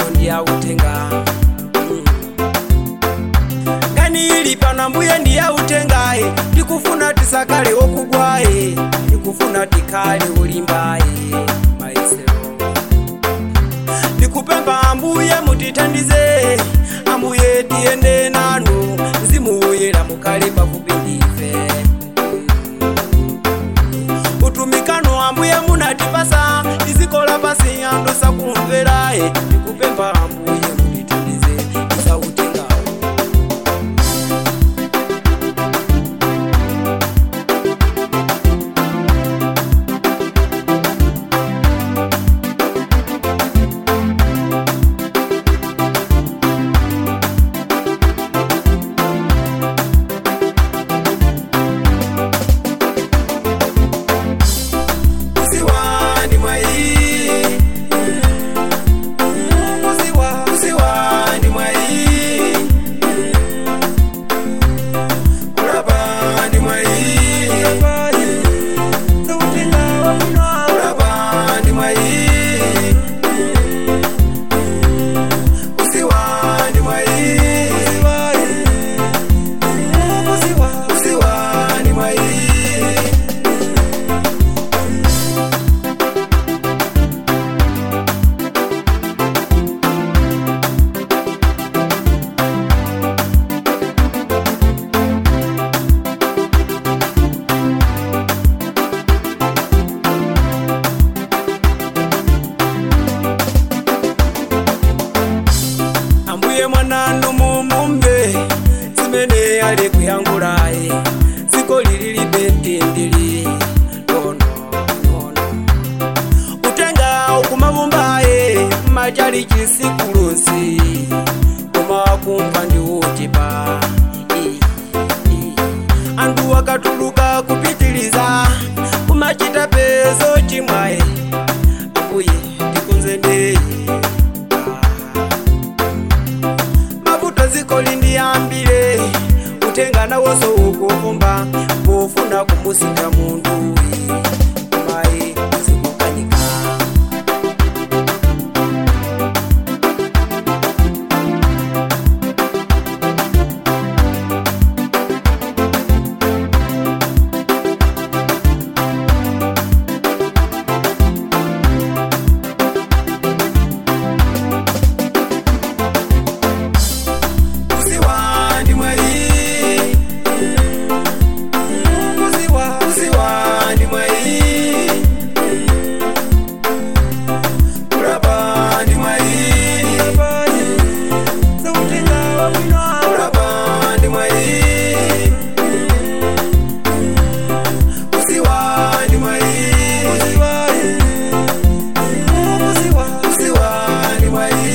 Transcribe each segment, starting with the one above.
ndi autenga Mm. ngani ili pana mbuye ndi autengaye ndikufuna tisakale okugwaye ndikufuna tikhale olimbaye maisero ndikupempha ambuye mutithandize ambuye tiyende nanu mzimu woyera mukhale pafupi ndife utumikano ambuye munatipasa tizikola pasi anthu sakumveraye ndikupempha ambuye mutithandize tisautengawo Usiwani mwai Usiwa Usiwani mwai Kulabani mwai Kulabani mwai Usiwani mwai Usiwani mwai ambuye mwananu mumumve zimene ali kuyangulaye dziko lili libentendeli nono nono utenga ukumavumbaye machali chisikulusi koma kumva ndi uchipa anthu akatuluka kupitiliza kumachita pezo chimwaye ambuye tikonzendeye mavuto dziko lindiyambire utenga nawonso ukuvumba pofuna kumusinga munthu mayi zikukanika usiwandi mwai usiwa usiwandi mwai kulabandi mwai kulabandi mwai usiwandi mwai usiwandi mwai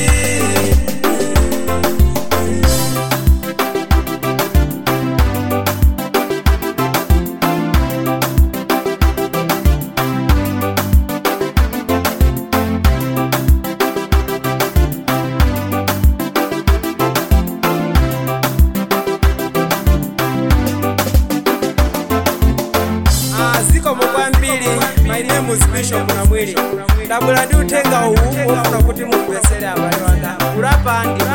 zikomo kwambiri my name is bishop namwili ndabwera ndi uthenga uwu ofuna kuti mumvesere abale wanga kulapa ndi